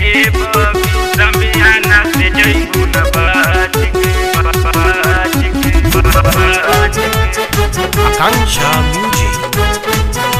ए बबी समियाना से जइबू न बाज के बाज के बाज के Akanksha Music.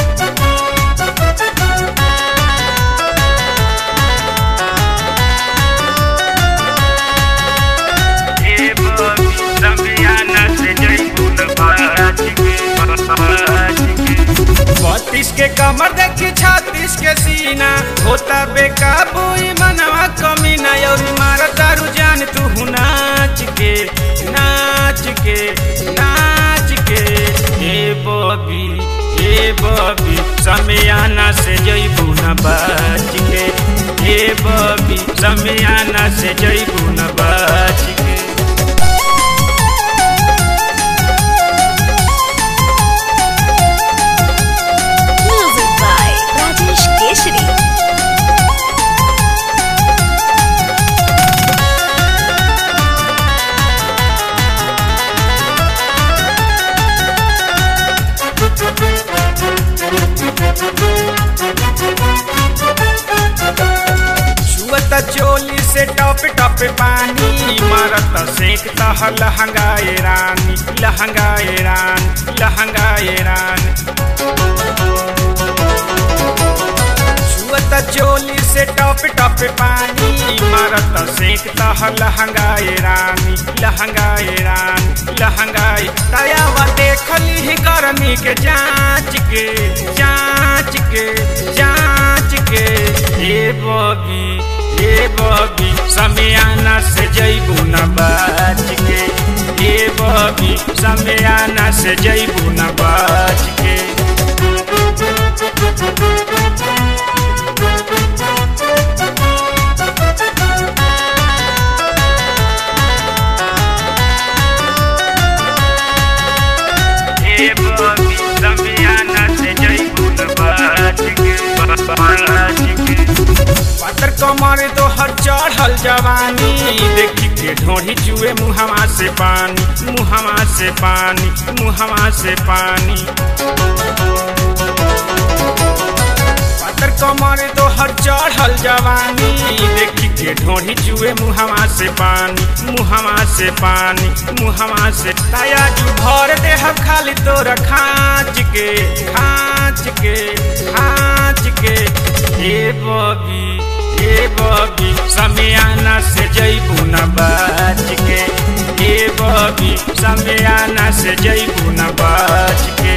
ए बबी समियाना से जइबू न बाज के बाज के बत्तीस के कमर देखी छत्तीस के सीना होता बेकाबू ई मनवा कमीना और मारा दारू जान तू नाच के नाच के नाच के ए बबी ए बबी समियाना से जइबू न बाच के ए बबी समियाना से जइबू न बाच के Music by Rajesh Keshri. छुअत चोली से टप टप पानी मारत सेक तह लहंगाए रानी लहंगाए रान लहंगाए रान छुअत चोली से टप टप पानी मारत सेक तह लहंगाए रानी लहंगाए रान लहंगाए दयावा देखली ही गर्मी के जांच के जांच के जांच के ए बबी ए बबी समियाना से जइबू न बाच के ए बबी समियाना से जइबू न बाच के ए बबी समियाना से जइबू न बाज के बाज के पातर कमर तो हर चढ़ल जवानी देखी के ढोढ़ी चुए मुहवा से पानी मुहवा से पानी मुहवा से पानी पातर कमर तो हर चढ़ल जवानी देखी के ढोढ़ी चुए मुहवा से पानी मुहवा से पानी मुहवा से ताया जू भर दे हम खाली तोरा खाँच के खाँच के खाँच के ए बबी ए बबी समियाना से जइबू न बाच के ए बबी समियाना से जइबू न बाच के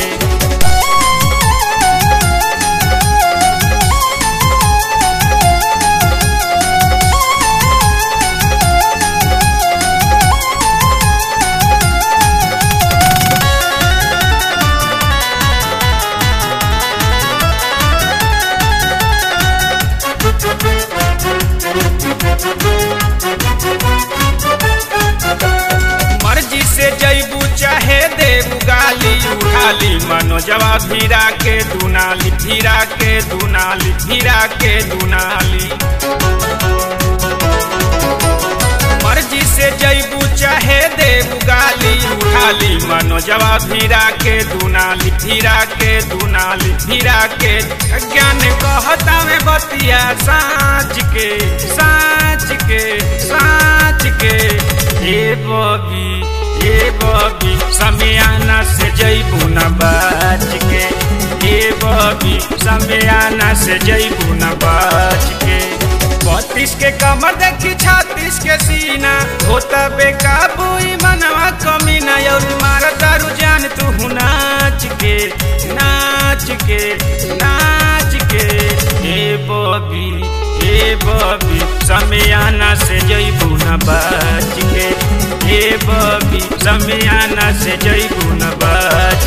मर्जी से जैबू चाहे देबू गाली उठाली मनोजवा भीरा के दुनाली भीरा के दुनाली भीरा के दुनाली मर्जी से जैबू चाहे देबू गाली उठाली मनोजवा भीरा के दुनाली भीरा के दुनाली भीरा के ज्ञान कहता में बतिया साँच के साँच के साँच के ए बबी ए बबी समियाना से जइबू न बाच के ए बबी समियाना से जइबू न बाच के बत्तीस के कमर देखी छत्तीस के सीना होता बेकाबू ई मनवा कमीना और मारा दारू जान तू नाच के नाच के नाच के ए बबी ए बबी समियाना से जइबू न बाच के ए बबी समियाना से जइबू न बाच